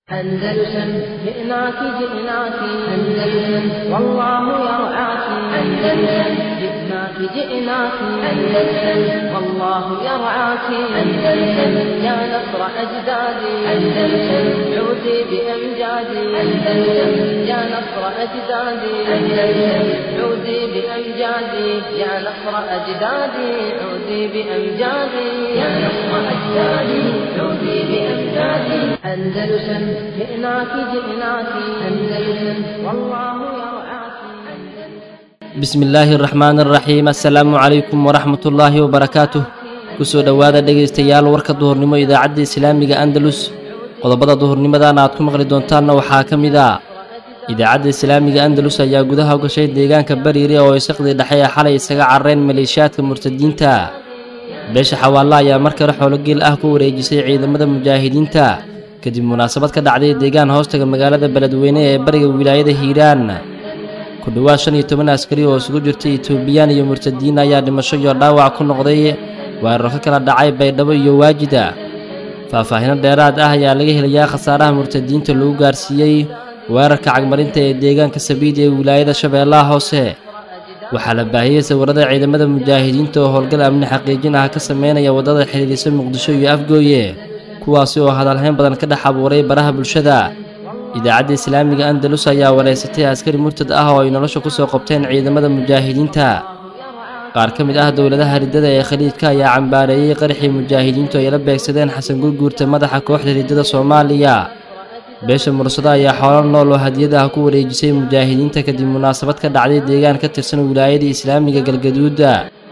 أندلسن جئناك جئناك أندلسن والله يرعاك أندلسن جئناك جئناك أندلسن والله يرعاك أندلسن يا نصر أجدادي أندلسن عودي بأمجادي أندلسن يا نصر أجدادي أندلسن عودي بأمجادي يا نصر أجدادي عودي بأمجادي يا نصر أجدادي عودي بأمجادي أندلسن جئناك جئناك أندلسن والله يرعاك bismi illaahi araxmaan araxiim assalaamu calaykum waraxmat ullaahi wabarakaatuh kusoo dhowaada dhegaystayaal warka duhurnimo idaacadda islaamiga andalus qodobada duhurnimadan aad ku maqli doontaanna waxaa ka mid a idaacadda islaamiga andalus ayaa gudaha u gashay deegaanka bariire oo isaqdii dhexe ee xalay isaga carareen maleeshiyaadka murtadiinta beesha xawaalla ayaa mar kale xoologeel ah ku wareejisay ciidamada mujaahidiinta kadib munaasabad ka dhacday deegaan hoostaga magaalada beledweyne ee bariga wilaayada hiiraan ku dhowaad shan iyo toban askari oo isugu jirtay etoobiyaan iyo murtadiin ayaa dhimasho iyo dhaawac ku noqday weeraro ka kala dhacay baydhabo iyo waajida faahfaahino dheeraad ah ayaa laga helayaa khasaaraha murtadiinta lagu gaarsiiyey weerarka cagmarinta ee deegaanka sabiid ee wilaayada shabeellaha hoose waxaa la baahiyey sawirada ciidamada mujaahidiinta oo howlgal amni xaqiijin ah ka sameynaya waddada xidhiidhisa muqdisho iyo afgooye kuwaasi oo hadalhayn badan ka dhex abuuray baraha bulshada idaacadda islaamiga andalus ayaa wareysatay askari murtad ah oo ay nolosha ku soo qabteen ciidamada mujaahidiinta qaar ka mid ah dowladaha riddada ee khaliijka ayaa cambaareeyey qaraxii mujaahidiintu ay la beegsadeen xasan gurguurta madaxa kooxda riddada soomaaliya beesha mursado ayaa xoolo nool oo hadiyada ah ku wareejisay mujaahidiinta kadib munaasabad ka dhacday deegaan ka tirsan wilaayada islaamiga galgaduuda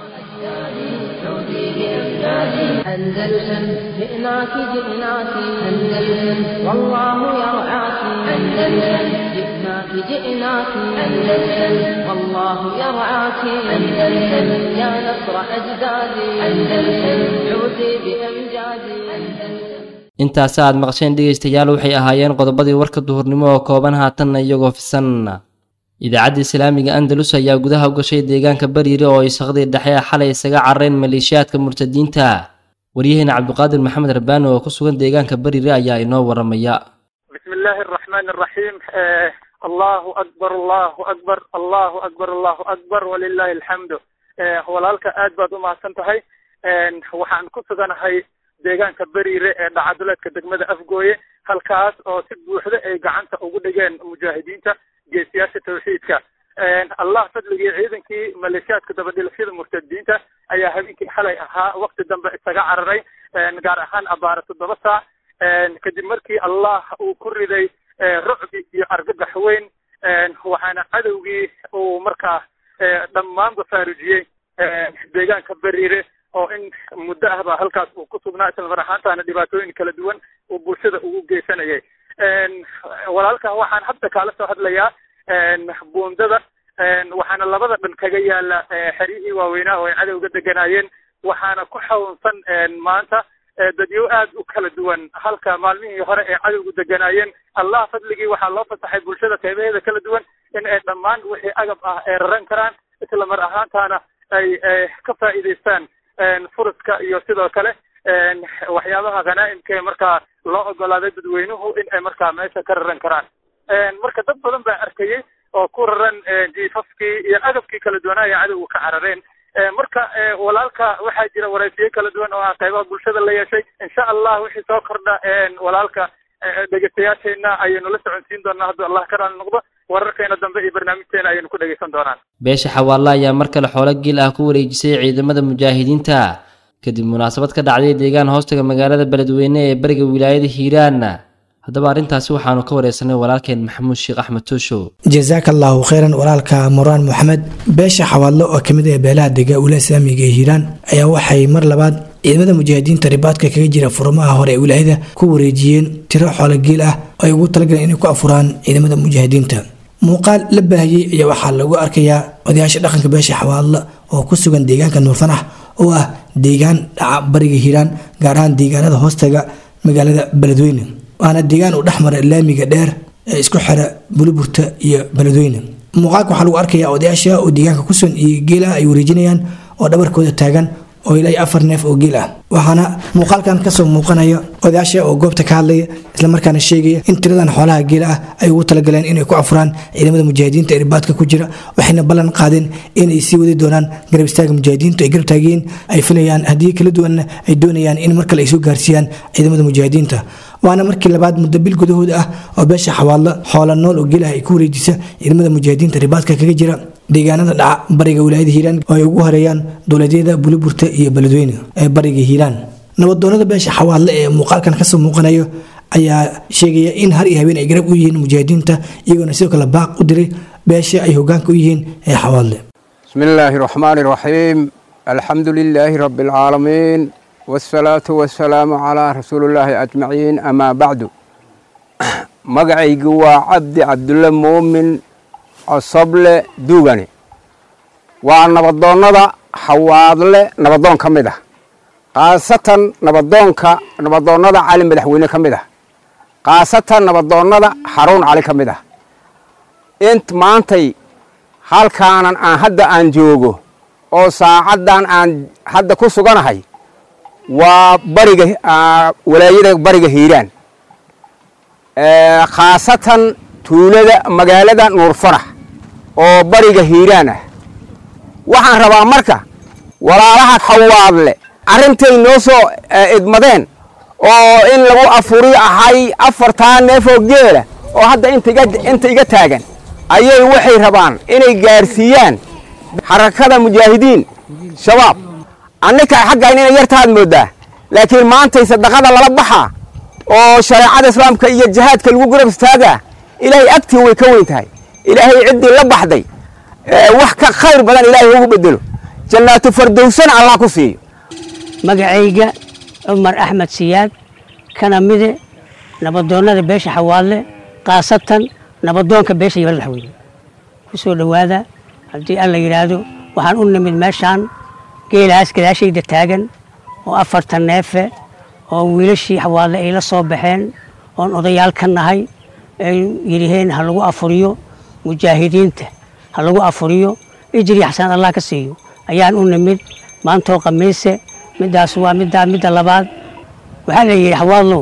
أندلسن جئناك جئناك أندلسن والله يرعاك أندلسن جئناك جئناك أندلسن والله يرعاك أندلسن يا نصر أجدادي أندلسن عودي بأمجادي أندلسن intaasi aad maqasheen dhegaystayaal waxay ahaayeen qodobadii warka duhurnimo oo kooban haatanna iyagoo fisan idaacadda islaamiga andalus ayaa gudaha u gashay deegaanka bariire oo isaqdii dhexe ee xalay isaga carareen maleeshiyaadka murtadiinta waryaheena cabdiqaadir maxamed rabbaani oo ku sugan deegaanka bariire ayaa inoo waramaya بسم الله الرحمن الرحيم آه الله أكبر الله أكبر الله أكبر الله أكبر ولله الحمد آه walaalka aad baad u mahadsan tahay waxaan ku suganahay deegaanka beriire ee dhacaduleedka degmada afgooye halkaas oo si buuxda ay gacanta ugu dhigeen mujaahidiinta geesiyaasha tawxiidka allah fadligii ciidankii maleeshiyaadka dabadhilashada murtadiinta ayaa habeenkii xalay ahaa wakti dambe isaga cararay gaar ahaan abaara toddoba saac kadib markii allah uu ku riday rucbi iyo argagax weyn waxaana cadowgii uu markaa dhammaanba faarujiyey deegaanka beriire oo in muddo ah ba halkaas uu ku sugnaa isla mar ahaantaana dhibaatooyin kala duwan uu bulshada ugu geysanayay walaalka waxaan hadda kaala soo hadlayaa buundada waxaana labada dhan kaga yaala xeryihii waaweynaa oo ay cadowga deganaayeen waxaana ku xawnsan maanta dadyo aad u kala duwan halka maalmihii hore ee cadowgu deganaayeen allah fadligii waxaa loo fasaxay bulshada qeybaheeda kala duwan in ay dhammaan wixii agab ah ay raran karaan isla mar ahaantaana ay ka faa'iidaystaan furaska iyo sidoo kale waxyaabaha khanaa'imka ee markaa loo ogolaaday dadweynuhu in ay markaa meesha ka raran karaan marka dad badan baa arkayay oo ku raran jiifafkii iyo agabkii kala duwanaa ee cadowga ka carareen marka walaalka waxaa jira waraysiyo kala duwan oo ah qaybaha bulshada la yeeshay insha allah wixii soo kordha walaalka dhegeystayaasheena ayaynu la soconsiin doonaa hadduu allah ka raali noqdo wararkeena dambe iyo barnaamijteena ayaynu ku dhegeysan doonaan beesha xawaalla ayaa mar kale xoolo geel ah ku wareejisay ciidamada mujaahidiinta kadib munaasabad ka dhacday deegaan hoostaga magaalada beledweyne ee bariga wilaayada hiiraan haddaba arrintaasi waxaanu ka wareysanay walaalkeen maxamuud sheekh axmed tooshow jasaaka allaahu kheyran walaalka muraan moxamed beesha xawaadlo oo kamid ah beelaha dega ula islaamiga ee hiiraan ayaa waxay mar labaad ciidamada mujaahidiinta ribaadka kaga jira furmaha hore ee wilaayada ku wareejiyeen tiro xoolo geel ah oo ay ugu talagaleen inay ku afuraan ciidamada mujaahidiinta muuqaal la baahiyey ayaa waxaa lagu arkayaa odayaasha dhaqanka beesha xawaadlo oo ku sugan deegaanka nuurfanax oo ah deegaan dhaca bariga hiiraan gaar ahaan deegaanada hoostaga magaalada beledweyne waana deegaan uu dhexmara laamiga dheer ee isku xira buluburta iyo beledweyne muuqaalka waxaa lagu arkayaa odayaasha oo deegaanka kusugan iyo geela ay wareejinayaan oo dhabarkooda taagan oo ilaa afar neef oo geel ah waxaana muuqaalkan kasoo muuqanaya odayaasha oo goobta ka hadlaya islamarkaana sheegaya in tiradan xoolaha geela ah ay ugu talagaleen inay ku afuraan ciidamada mujaahidiinta ee ribaadka ku jira waxayna ballan qaadeen inay sii wadi doonaan garab istaaga mujaahidiintu ay garab taagiyeen ay filayaan haddii kala duwanna ay doonayaan in mar kale ay soo gaarsiiyaan ciidamada mujaahidiinta waana markii labaad muddo bil gudahood ah oo beesha xawaadlo xoola nool oo geelah ay ku wareejisa ciidamada mujaahidiinta ribaadka kaga jira deegaanada dhaca bariga wilaayada hiiraan oo ay ugu horeeyaan dowladyada buliburta iyo beledweyne ee bariga hiiraan nabadoonada beesha xawaadle ee muuqaalkan kasoo muuqanayo ayaa sheegaya in har iyo habeen ay garab u yihiin mujaahidiinta iyagoona sidoo kale baaq u diray beesha ay hogaanka u yihiin ee xawaadle بسم الله الرحمن الرحيم الحمد لله رب العالمين والصلاة والسلام على رسول الله أجمعين أما بعد مقعي قوى عبد عبد الله مؤمن عصبل دوغاني ونبضون نضا حواضل نبضون كمده خاصة نبضون ك نبضون نضا عالم مدحوينه كمده خاصة نبضون نضا حرون علي كمده انت مانتي halkaanan aan hadda aan joogo oo saacaddan aan hadda ku suganahay waa bariga walaayada bariga hiiraan khaasatan tuulada magaalada nuurfarax oo bariga hiiraan ah waxaan rabaa marka walaalaha xawaadle arrintay noo soo idmadeen oo in lagu afuriyo ahay afartaa neefoo geela oo hadda inta iga taagan ayay waxay rabaan inay gaarsiiyaan xarakada mujaahidiin shabaab annika xaggayn inay yartaad mooddaa laakiin maantay sadaqada lala baxaa oo shareecada islaamka iyo jihaadka lagu garab istaagaa ilaahay agtii way ka weyn tahay ilaahay ciddii la baxday wax ka khayr badan ilaahay ugu bedelo jannaatu fardowsana allah ku siiyo magacayga cumar axmed siyaad kana mide nabadoonnada beesha xawaadle khaasatan nabadoonka beesha iyo madaxweyne ku soo dhowaada haddii alla yidhaahdo waxaan u nimid meeshaan geelahaas gadaashayda taagan oo afartan neefe oo wiilashii xawaadle ay la soo baxeen oon odayaal ka nahay ay yidhaheen ha lagu afuriyo mujaahidiinta ha lagu afuriyo ijri xasaan allah ka siiyo ayaan u nimid maantoo khamiise middaas waa middaa midda labaad waxaa la yidhi xawaadlow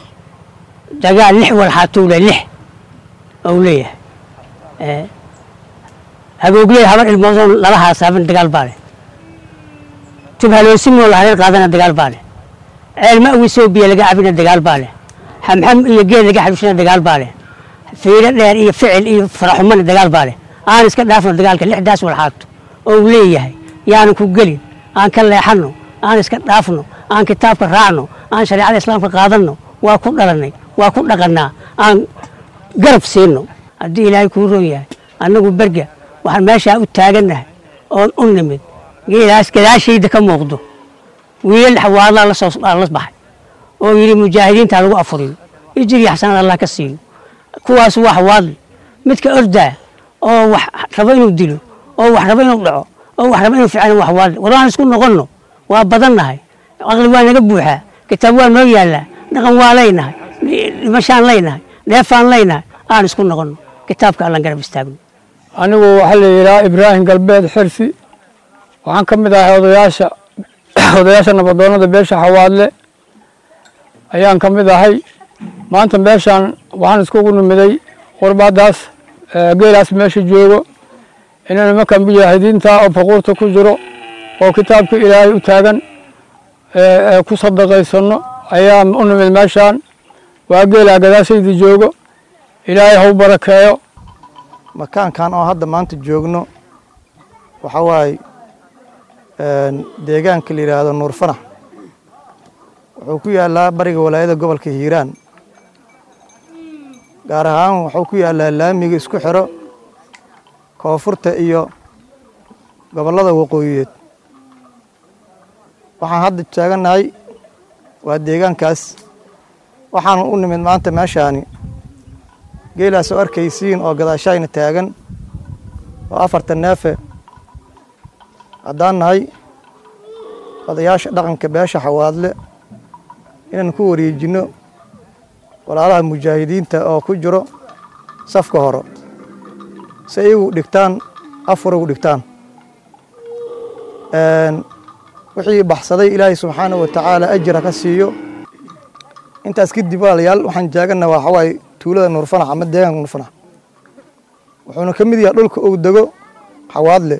dagaal lix walxaatuule lix ou leeyahay hagoogley habar ilmoodoon lala haasaaban dagaal baa leh tubhaloosinoo la hareer qaadana dagaal baa leh ceelma awisoo biyo laga cabina dagaal baa leh xamxam iyo geed laga xaluushana dagaal baa leh fiiro dheer iyo ficil iyo faraxumana dagaal baa leh aan iska dhaafno dagaalka lixdaas walxaato ou leeyahay yaanan ku gelin aan ka leexanno aan iska dhaafno aan kitaabka raacno aan shareecada islaamka qaadanno waa ku dhalannay waa ku dhaqannaa aan garab siino haddii ilaahay kuu roon yahay annagu berga waxaan meeshaa u taagannahay oon u nimid geelaas gadaashayda ka muuqdo wiilal xawaadlaa la soo la baxay oo yidhi mujaahidiinta lagu afuriyo ijiri xasanad allah ka siiyo kuwaas waa xawaadli midka ordaa oo wax rabo inuu dilo oo wax rabo inuu dhaco oo wax rabo inuu ficano waa xawaadli war waan isku noqonno waa badannahay aqli waa naga buuxaa kitaab waa noo yaallaa dhaqan waa leynahay dhimashaan leynahay dheefaan leynahay aan isku noqonno kitaabka allan garab istaagno anigu waxaa la yidhaha ibraahim galbeed xirsi waxaan ka mid ahay odayaasha odayaasha nabadoonnada beesha xawaadle ayaan ka mid ahay maanta meeshaan waxaan iskugu nimiday qurbadaas geelaas meesha joogo inay nimanka mujaahidiinta oo faquurta ku jiro oo kitaabka ilaahay u taagan ku sadaqaysano ayaan u nimid meeshaan waa geelaa gadaashayda joogo ilaahay hau barakeeyo makaankan oo hadda maanta joogno waxaa waaye deegaanka la yidhaahdo nuur fanax wuxuu ku yaallaa bariga walaayada gobolka hiiraan gaar ahaan wuxuu ku yaallaa laamiga isku xiro koonfurta iyo gobollada waqooyiyeed waxaan hadda taagannahay waa deegaankaas waxaanu u nimid maanta meeshaani geelaas oo arkaysiin oo gadaashayna taagan oo afartan neefe haddaan nahay odayaasha dhaqanka beesha xawaadle inaan ku wareejinno walaalaha mujaahidiinta oo ku jiro safka hore si iyagu dhigtaan afur igu dhigtaan wixii baxsaday ilaahay subxaana wa tacaala ajira ka siiyo intaas kadib walaalayaal waxaan jaagana waa waxawaaye tuulada nuurfanax ama deegaanka nuurfanax wuxuuna ka mid yahay dhulka uu dego xawaadle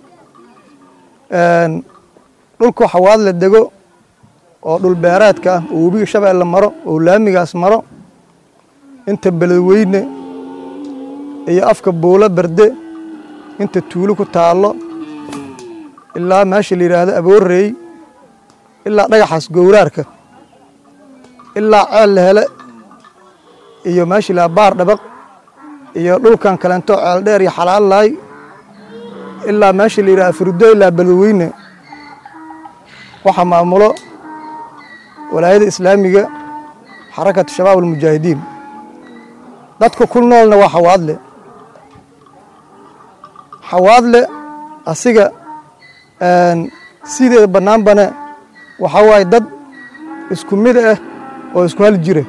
dhulku xawaadle dego oo dhul beereedka ah oo webiga shabeelle maro oo laamigaas maro inta beledweyne iyo afka buulo berde inta tuulo ku taallo ilaa meesha la yidhaahdo aboorreey ilaa dhagaxaas gowraarka ilaa ceel la hele iyo meesha la baar dhabaq iyo dhulkan kalento ceel dheer iyo xalaalaay ilaa meesha la yidhahdo furdo ilaa beledweyne waxaa maamulo walaayada islaamiga xarakatu shabaab almujaahidiin dadka ku noolna waa xawaadle xawaadle asiga sideeda bannaanbane waxaa waaye dad isku mid ah oo isku hal jira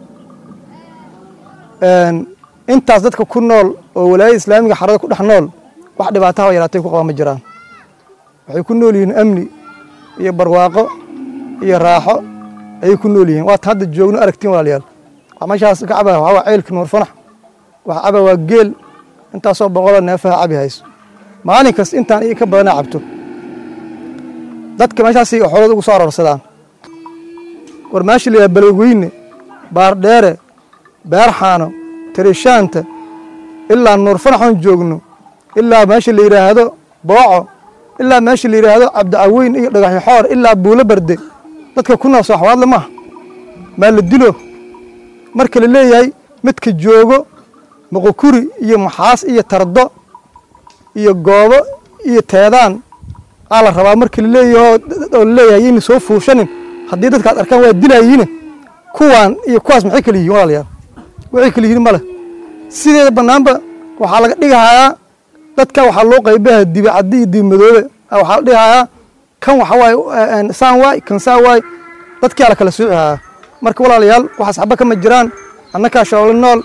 intaas dadka ku nool oo walaayada islaamiga xarada ku dhex nool wax dhibaataha yaraatay ku qabaan ma jiraan waxay ku nool yihiin amni iyo barwaaqo iyo raaxo ayay ku nool yihiin waata hadda joogno aragtiin walaalayaal waxaa meeshaas ka cabaa waxaa waa ceylka nuur fanax waxa caba waa geel intaasoo boqoloo neefaha cabi hayso maalin kasta intaan iyo ka badana cabto dadka meeshaasay xoolada ugu soo aroorsadaan war meesha la yidhaha beledweyne baardheere beerxaano tirishaanta ilaa nuur fanaxoon joogno ilaa meesha la yidhaahdo booco ilaa meesha la yidhaahdo cabdicaweyn iyo dhagaxyo xoor ilaa buulo barde dadka ku nool sooxwaadle maaha maa la dilo marka la leeyahay midka joogo muqukuri iyo maxaas iyo tardo iyo goobo iyo teedaan aa la rabaa marka la leeyaho oo la leeyahay yayna soo fuushanin haddii dadka ad arkaan waa dilaayiine kuwaan iyo kuwaas maxay kala yihiin walaalayaal waxay kala yihiin male sideeda bannaanba waxaa laga dhigahayaa dadka waxaa loo qaybaha dibi caddi iyo dibi madoobe waxaa la dhigahayaa kan waxa waaye saan waay kan saan waay dadkaa la kala sooci hayaa marka walaalayaal waxaas xaba kama jiraan annakaa shabaabla nool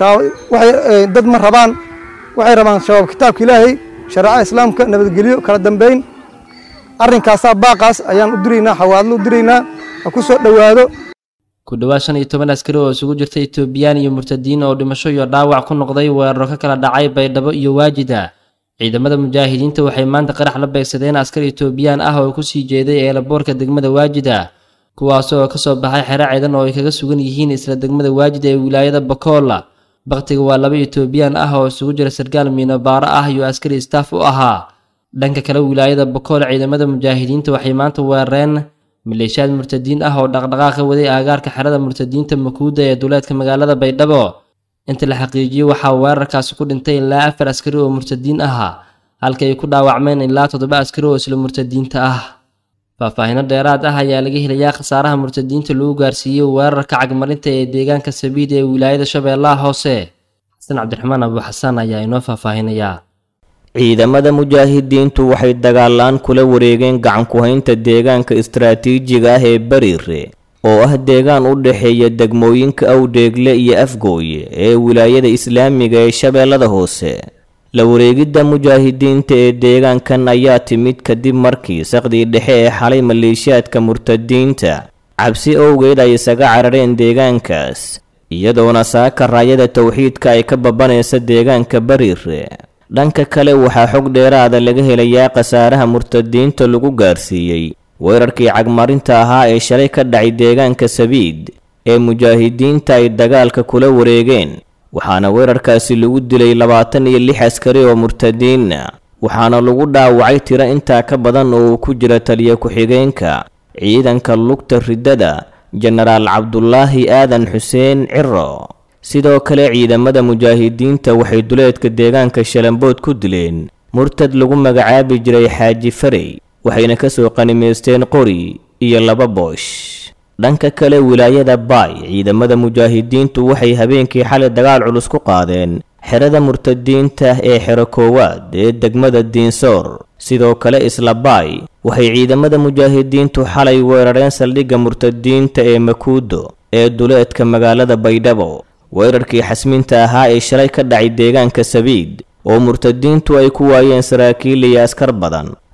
waxay dad ma rabaan waxay rabaan shabaab kitaabka ilaahay shareecada islaamka nabadgelyo kala dambeyn arrinkaasaa baaqaas ayaan u diraynaa xawaadlo u diraynaa ha ku soo dhowaado ku dhowaad shan iyo toban askari oo isugu jirta etoobiyaan iyo murtadiin oo dhimasho iyo dhaawac ku noqday weeraro ka kala dhacay baydhabo iyo waajida ciidamada mujaahidiinta waxay maanta qarax la beegsadeen askar etoobiyaan ah oo kusii jeeday eelaboorka degmada waajida kuwaas oo kasoo baxay xero ciidan oo ay kaga sugan yihiin isla degmada waajida ee wilaayada bakoola baktiga waa laba etoobiyaan ah oo isugu jira sarkaal miinobaaro ah iyo askari staff u ahaa dhanka kale wilaayada bakool ciidamada mujaahidiinta waxay maanta weerareen maleeshiyaad murtadiin ah oo dhaqdhaqaaqa waday aagaarka xerada murtadiinta makuuda ee duleedka magaalada baydhabo inta la xaqiijiyey waxaa weerarkaasi ku dhintay ilaa afar askari oo murtadiin ahaa halka ay ku dhaawacmeen ilaa toddoba askari oo isla murtadiinta ah faahfaahino dheeraad ah ayaa laga helayaa khasaaraha murtadiinta lagu gaarsiiyey weerarka cagmarinta ee deegaanka sabiid ee wilaayada shabeellaha hoose xasan cabdiraxmaan abuuxasaan ayaa inoo faahfaahinayaa ciidamada mujaahidiintu waxay dagaalaan kula wareegeen gacanku-haynta deegaanka istaraatiijiga ah ee bariire oo ah deegaan u dhexeeya degmooyinka awdheegle iyo afgooye ee wilaayada islaamiga ee shabeellada hoose la wareegidda mujaahidiinta ee deegaankan ayaa timid kadib markii saqdii dhexe ee xalay maleeshiyaadka murtadiinta cabsi owgeed ay isaga carareen deegaankaas iyadoona saaka raayada towxiidka ay ka babanaysa deegaanka bariire dhanka kale waxaa xog dheeraada laga helayaa khasaaraha murtadiinta lagu gaarsiiyey weerarkii cagmarinta ahaa ee shalay ka dhacay deegaanka sabiid ee mujaahidiinta ay dagaalka kula wareegeen waxaana weerarkaasi lagu dilay labaatan iyo lix askari oo murtadiina waxaana lagu dhaawacay tiro intaa ka badan oo uu ku jira taliya ku-xigeenka ciidanka lugta riddada jenaraal cabdulaahi aadan xuseen ciro sidoo kale ciidamada mujaahidiinta waxay duleedka deegaanka shalambood ku dileen murtad lagu magacaabi jiray xaaji farey waxayna ka soo qanimaysteen qori iyo laba boosh dhanka kale wilaayada baay ciidamada mujaahidiintu waxay habeenkii xalay dagaal culus ku qaadeen xerada murtadiinta ee xero koowaad ee degmada diinsoor sidoo kale isla baay waxay ciidamada mujaahidiintu xalay weerareen saldhigga murtadiinta ee makuudo ee duleedka magaalada baydhabo weerarkii xasminta ahaa ee shalay ka dhacay deegaanka sabiid oo murtadiintu ay ku waayeen saraakiil iyo askar badan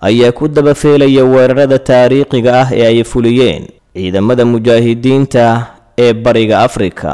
ayaa ku dabafeelaya weerarada taariikhiga ah ee ay fuliyeen ciidamada mujaahidiinta ee bariga afrika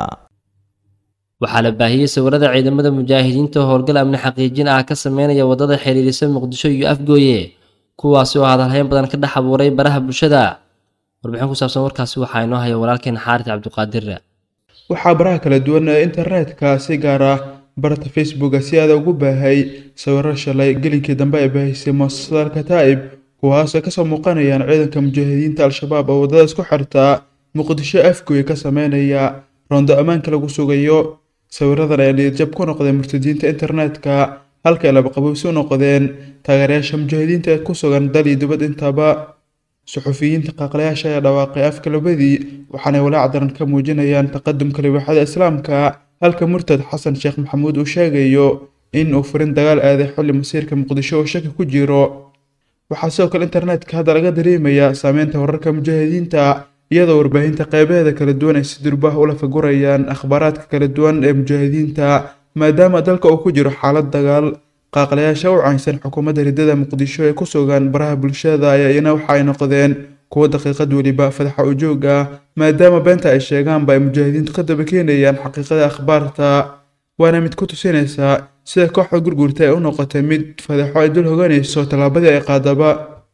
waxaa la baahiyey sawirada ciidamada mujaahidiinta howlgal amni xaqiijin ah ka sameynaya waddada xiriirisa muqdisho iyo afgooye kuwaasi oo hadalhayn badan ka dhex abuuray baraha bulshada warbixin ku saabsan warkaasi waxaa inoo haya walaalkeen xaaris cabdiqaadir waxaa baraha kala duwan ee internetka si gaar ah barta facebooka si aada ugu baahay sawiro shalay gelinkii dambe ay baahisay muasasada alkataa'ib kuwaasoo kasoo muuqanayaan ciidanka mujaahidiinta al-shabaab oo waddada isku xirtaa muqdisho afgooye ka sameynaya roondo ammaanka lagu sugayo sawiradan ayaa niyadjab ku noqdeen murtadiinta internetka halka ay labaqabowsi u noqdeen taageerayaasha mujaahidiinta ee ku sugan dal iyo dibad intaba suxufiyiinta qaaqlayaasha ayaa dhawaaqay afka labadii waxaanay walaac daran ka muujinayaan taqadumka libaaxada islaamka halka murtad xasan sheekh maxamuud uu sheegayo in uu furin dagaal aaday xilli masiirka muqdisho oo shaki ku jiro waxaa sidoo kale internetka hadda laga dareemayaa saameynta wararka mujaahidiinta iyadoo warbaahinta qeybaheeda kala duwan ay si durbaah ula fagurayaan akhbaaraadka kala duwan ee mujaahidiinta maadaama dalka uu ku jiro xaalad dagaal qaaqlayaasha u caynsan xukuumadda riddada muqdisho ee ku sugan baraha bulshada ayaa iyana waxa ay noqdeen kuwo daqiiqad weliba fadaxa ujoog ah maadaama beenta ay sheegaanba ay mujaahidiintu ka daba keenayaan xaqiiqada akhbaarta waana mid ku tusinaysaa sida kooxda gurgurta ay u noqotay mid fadaxo ay dul hoganayso tallaabadii ay qaadaba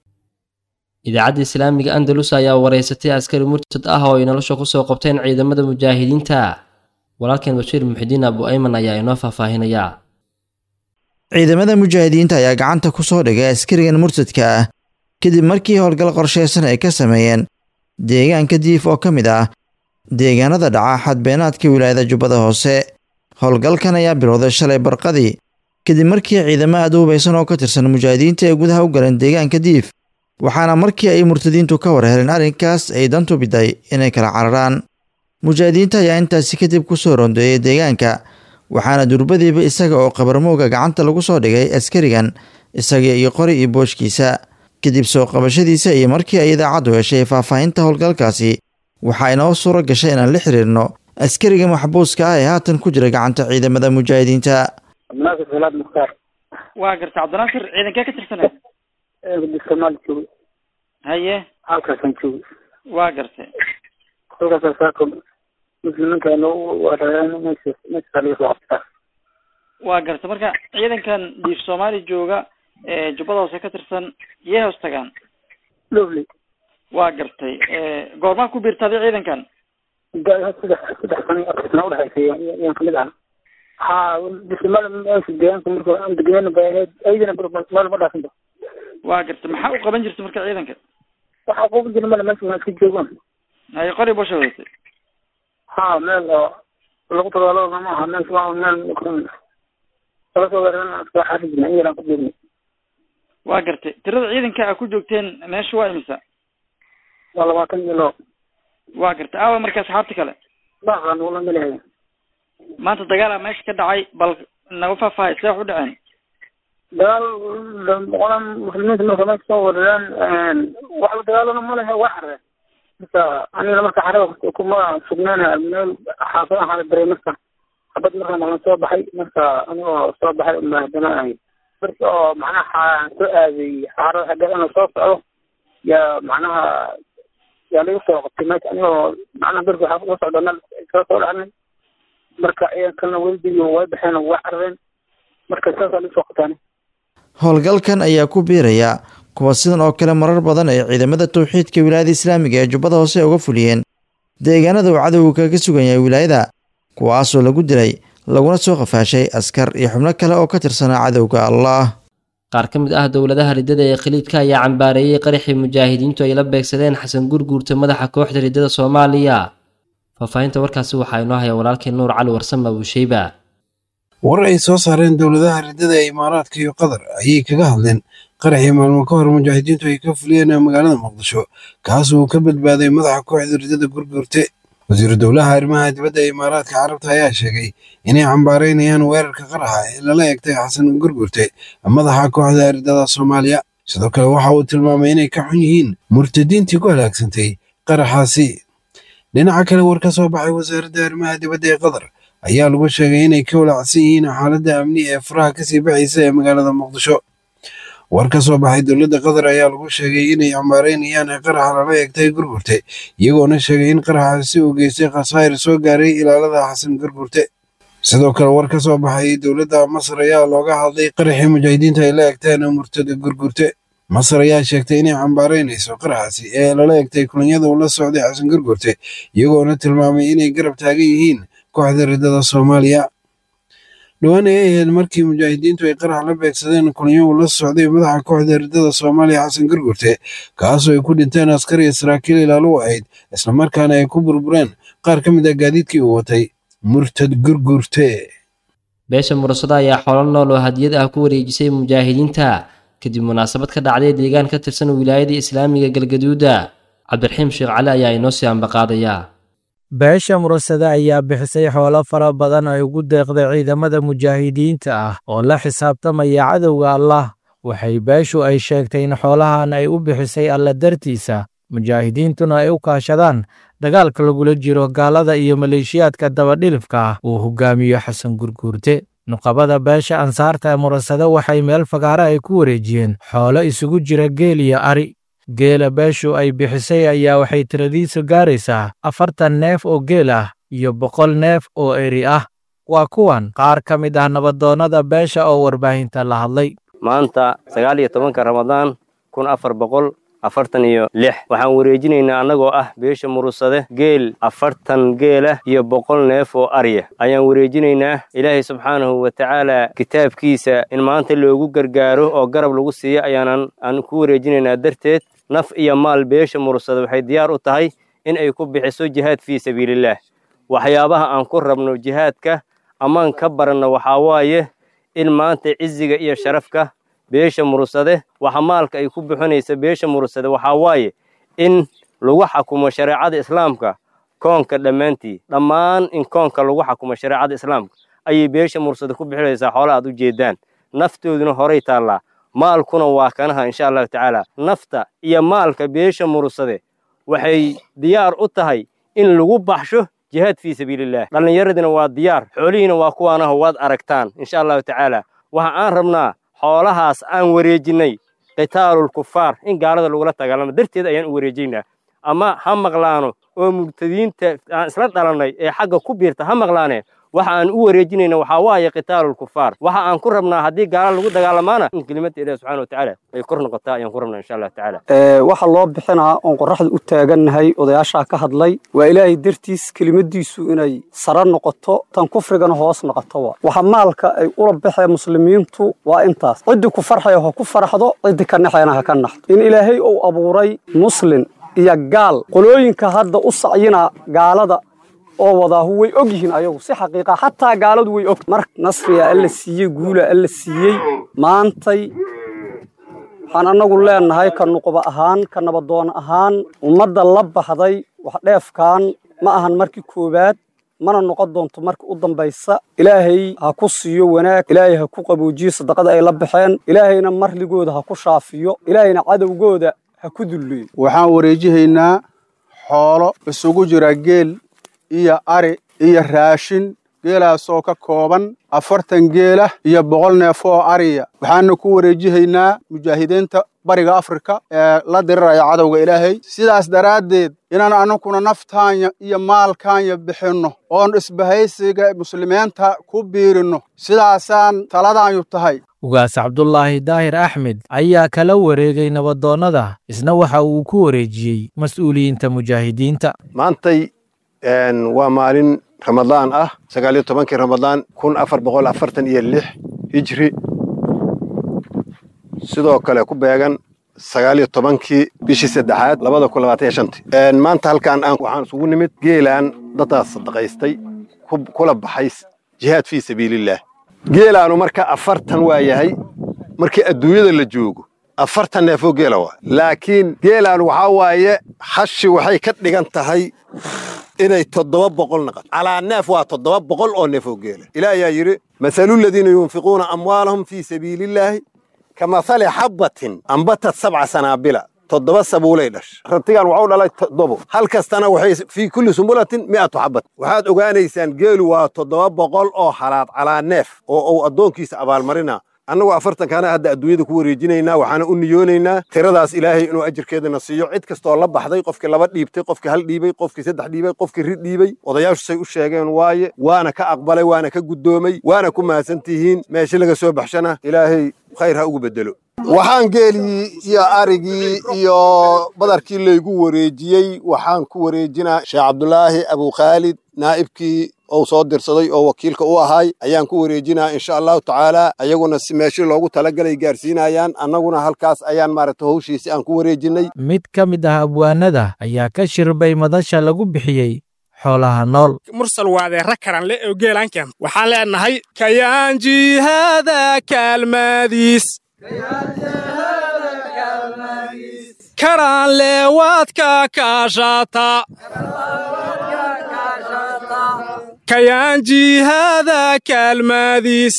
idaacadda islaamiga andalus ayaa wareysatay askari murtad ah oo ay nolosha kusoo qabteen ciidamada mujaahidiinta walaalkeen bashiir muxidiin abu ayman ayaa inoo faahfaahinaya ciidamada mujaahidiinta ayaa gacanta ku soo dhigay askarigan murtadka ah kadib markii howlgal qorshaysan ay ka sameeyeen deegaanka diif oo ka mid ah deegaanada dhaca xadbeenaadka wilaayada jubbada hoose howlgalkan ayaa bilowday shalay barqadii kadib markii ciidamo aad u hubaysan oo ka tirsan mujaahidiinta ay gudaha u galeen deegaanka diif waxaana markii ay murtadiintu ka war heleen arrinkaas ay dantu biday inay kala cararaan mujaahidiinta ayaa intaasi kadib ku soo rondeeyey deegaanka waxaana durbadiiba isaga oo qabarmowga gacanta lagu soo dhigay askarigan isaga iyo qori iyo booshkiisa kadib soo qabashadiisa iyo markii ay idaacaddu heshay faahfaahinta howlgalkaasi waxaa inoo suuro gashay inaan la xiriirno askariga maxbuuska ah ee haatan ku jira gacanta ciidamada mujaahidiinta cabdinaasir salaad mukhtaar waa garta cabdinaasir ciidankee ka tirsanay somaali joogay haye halkaasaan joogay waa gartay halkaasa saako muslimiinta meesha meesha laga soo qabtaa waa gartay marka ciidankan diif soomaali jooga ee jubbada hoose ka tirsan yee hoos tagaan lovely waa gartay goormaa ku biirtaaday ciidankan saddex saddex sano iyo afar sano udhexaysay yaan kamid ahaa ha bismala meesha deegaanka marka aan degneen bay ahayd aydana meel ma dhaafinba waa gartay maxaa u qaban jirta marka ciidanka waxaa quban jira male meesha waa iska joogaan haye qori bosha wadatay ha meel oo lagu dagaalama ma aha meel waa meel laga soo weerarana iska xari jirna in yaraan ku joognay waa gartay tirada ciidanka a ku joogteen meesha waa imisa waa labaatan iyo loo waa gartay aawa marka asxaabta kale baqan wala malehay maanta dagaala meesha ka dhacay bal naga faahfaahay see wax u dhaceen dagaal boqolan muslimiinta marka meesha soo weerareen waxba dagaalana ma lehe waa xareen marka aniga marka xarada kuma sugnaana meel xaafad ahaa daray marka xabad marka malan soo baxay marka anigoo soo baxay unbaa haddana ahay marka oo macnaha soo aaday xaarada xaggeed inuu soo socdo yaa macnaha yaa lagu soo qabtay meesha anigoo macnaha berka waxaa kusoo socda meel soo soo dhacnay marka ciidankana weldiyo way baxeen oo way carareen marka saasaa lagu soo qabtaan howlgalkan ayaa ku biiraya kuwa sidan oo kale marar badan ay ciidamada towxiidka wilaayada islaamiga ee jubbada hoose uga fuliyeen deegaanada uu cadowga kaga sugan yahay wilaayada kuwaasoo lagu dilay laguna soo qafaashay askar iyo xubno kale oo ka tirsanaa cadowga allah qaar ka mid ah dowladaha riddada ee khaliidka ayaa cambaareeyey qaraxii mujaahidiintu ay la beegsadeen xasan gurguurta madaxa kooxda riddada soomaaliya faahfaahinta warkaasi waxaa inoo haya walaalkii nuur cali warsame abuusheyba war ay soo saareen dowladaha riddada ee imaaraadka iyo qatar ayay kaga hadleen qaraxii maalmo ka hor mujaahidiintu ay ka fuliyeen magaalada muqdisho kaas uu ka badbaaday madaxa kooxda riddada gurgurte wasiiru dowlaha arrimaha dibadda ee imaaraadka carabta ayaa sheegay inay cambaareynayaan weerarka qaraxa ee lala egtay xasan gurgurte madaxa kooxda riddada soomaaliya sidoo kale waxa uu tilmaamay inay ka xun yihiin murtadiintii ku halaagsantay qaraxaasi dhinaca kale war ka soo baxay wasaaradda arrimaha dibadda ee qatar ayaa lagu sheegay inay ka walaacsan yihiin xaaladda amni ee faraha kasii baxaysa ee magaalada muqdisho war ka soo baxay dowladda qatar ayaa lagu sheegay inay cambaareynayaan qaraxa lala eegtay gurgurte iyagoona sheegay in qaraxaasi uu geystay khasaa'ir soo gaaray ilaalada xasan gurgurte sidoo kale war ka soo baxay dowladda masar ayaa looga hadlay qaraxii mujaahidiinta ay la egteen murtada gurgurte masar ayaa sheegtay inay cambaareynayso qaraxaasi ee lala egtay kulanyada uu la socday xasan gurgurte iyagoona tilmaamay inay garab taagan yihiin kooxda riddada soomaaliya dhowaan ay ahayd markii mujaahidiintu ay qarax la beegsadeen kulanyo uu la socday madaxa kooxda riddada soomaaliya xasan gurgurte kaasoo ay ku dhinteen askar iyo saraakiil ilaalo u ahayd islamarkaana ay ku burbureen qaar ka mid ah gaadiidkii uu watay murtad gurgurte beesha mursado ayaa xoolo nool oo hadiyad ah ku wareejisay mujaahidiinta kadib munaasabad ka dhacday deegaan ka tirsan wilaayada islaamiga galgaduuda cabdiraxiim sheekh cali ayaa inoo sii ambaqaadaya beesha mursade ayaa bixisay xoolo fara badan ay ugu deeqday ciidamada mujaahidiinta ah oo la xisaabtamaya cadowga allah waxay beeshu ay sheegtay in xoolahan ay u bixisay alla dartiisa mujaahidiintuna ay u kaashadaan dagaalka lagula jiro gaalada iyo maleeshiyaadka dabadhilifka ah uu hogaamiyo xasan gurguurte nuqabada beesha ansaarta ee murasade waxay meel fagaare ay ku wareejiyeen xoolo isugu jira geel iyo ari geela beeshu ay bixisay ayaa waxay tiradiisu gaaraysaa afartan neef oo geel ah iyo boqol neef oo eri ah waa kuwan qaar ka mid ah nabadoonnada beesha oo warbaahinta la hadlay maanta sagaal iyo tobanka ramadaan kun afar boqol afartan iyo lix waxaan wareejinaynaa annagoo ah beesha murusade geel afartan geelah iyo boqol neef oo arya ayaan wareejinaynaa ilaahay subxaanahu wa tacaala kitaabkiisa in maanta loogu gargaaro oo garab lagu siiyo ayaanan aan ku wareejinaynaa darteed naf iyo maal beesha murusade waxay diyaar u tahay in ay ku bixiso jihaad fii sabiilillaah waxyaabaha aan ku rabno jihaadka ammaan ka baranno waxaa waaye in maanta ciziga iyo sharafka beesha murusade waxa maalka ay ku bixinaysa beesha murusade waxaa waaye in lagu xakumo shareecada islaamka koonka dhammaantii dhammaan in koonka lagu xakumo shareecada islaamka ayay beesha murusade ku bixinaysaa xoola aad u jeedaan naftooduna horay taallaa maalkuna waa kanaha insha allahu tacaala nafta iyo maalka beesha murusade waxay diyaar u tahay in lagu baxsho jihaad fii sabiilillaah dhallinyaradina waa diyaar xoolihiina waa kuwaanaho waad aragtaan insha allahu tacaala waxa aan rabnaa xoolahaas aan wareejinnay qitaalul kufaar in gaalada lagula dagaalamo darteed ayaan u wareejaynaa ama ha maqlaano oo mubtadiinta aan isla dhalannay ee xagga ku biirta ha maqlaanee waxa aan u wareejinayna waxaa waaye qitaalul kufaar waxa aan ku rabnaa haddii gaala lagu dagaalamaana in kelimada ilahi subxana wa tacaala ay kor noqotaa ayaan ku rabnaa insha allahu tacaala waxa loo bixinaa oon qorraxda u taagannahay odayaashaa ka hadlay waa ilaahay dartiis kelimadiisu inay sare noqoto tan kufrigana hoos noqoto waa waxa maalka ay ula baxeen muslimiintu waa intaas ciddii ku farxaya ha ku farxdo ciddii ka naxayana ha ka naxdo in ilaahay uu abuuray muslin iyo gaal qolooyinka hadda u sacyina gaalada oo wadaahu way og yihiin ayagu si xaqiiqa xataa gaaladu way og mar nasriya alla siiyey guula alla siiyey maantay waxaan annagu leenahay ka nuqba ahaan ka nabadoon ahaan ummadda la baxday wax dheefkan ma ahan markii koowaad mana noqon doonto marka u dambaysa ilaahay ha ku siiyo wanaag ilaahay ha ku qaboojiyo sadaqada ay la baxeen ilaahayna marligooda ha ku shaafiyo ilaahayna cadowgooda ha ku dulleeyo waxaan wareejihaynaa xoolo isugu jira geel iyo ari iyo raashin geelaasoo ka kooban afartan geelah iyo boqol neef oo ariya waxaana ku wareejihaynaa mujaahidiinta bariga afrika ee la diriraya cadowga ilaahay sidaas daraaddeed inaan annaguna naftaanya iyo maalkaanya bixinno oon isbahaysiga muslimiinta ku biirinno sidaasaan taladaanyu tahay ugaas cabdulaahi daahir axmed ayaa kala wareegay nabadoonnada isna waxa uu ku wareejiyey mas-uuliyiinta mujaahidiinta maantay waa maalin ramadaan ah sagaal iyo tobankii ramadaan kun afar boqol afartan iyo lix hijri sidoo kale ku beegan sagaal iyo tobankii bishii saddexaad labada kun labaatan iyo shantii maanta halkaan aan waxaan isugu nimid geelaan daddaas sadaqaystay kula baxay jihaad fii sabiilillaah geelaanu marka afartan waa yahay markii adduunyada la joogo afartan neefoo geela waa laakiin geelaan waxaa waaye hashi waxay ka dhigan tahay inay toddoba boqol naqato calaa neef waa toddoba boqol oo neefoo geela ilaah ayaa yidhi masalu ladiina yunfiquuna amwaalahum fii sabiilillaahi kamahali xabbatin ambatad sabca sanaabila toddoba sabuulay dhasha rantigan waxuu dhalay toddobo hal kastana waxay fii kulli sumbulatin mi'atu xabbat waxaad ogaanaysaan geelu waa toddoba boqol oo halaad calaa neef oo uu addoonkiisa abaalmarina annagoo afartankaana hadda adduunyada ku wareejinaynaa waxaana u niyoonaynaa tiradaas ilaahay inuu ajirkeedana siiyo cid kastoo la baxday qofkii laba dhiibtay qofkii hal dhiibay qofkii saddex dhiibay qofkii rid dhiibay odayaashu say u sheegeen waaye waana ka aqbalay waana ka guddoomay waana ku mahadsan tihiin meesha laga soo baxshana ilaahay khayr ha ugu bedelo waxaan geelii iyo arigii iyo badarkii laygu wareejiyey waxaan ku wareejinaa sheekh cabdulaahi abukhaalid naa'ibkii ou soo dirsaday oo wakiilka u ahay ayaan ku wareejinaa insha allahu tacaala ayaguna si meeshii loogu talagalay gaarsiinayaan annaguna halkaas ayaan maaragta howshiisi aan ku wareejinay mid ka mid ah abwaanada ayaa ka shirbay madasha lagu bixiyey xoolaha nool mursal waadeera karan le oo geelankan waxaan leenahay kayaan jihaada kaalmaadiis karaan leewaadka kaashata kayaan jihaada kaalmaadiis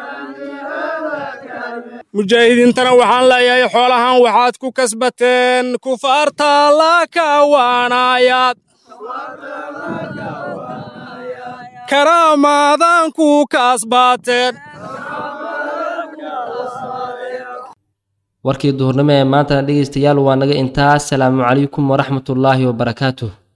mujaahidiintana waxaan leeyahay xoolahan waxaad ku kasbateen kufaarta la kawaanayaad karaamaadan ku kasbateen warkii duhurnimo ee maantana dhegaystayaal waa naga intaas salaamu calaykum waraxmatullaahi wabarakaatuh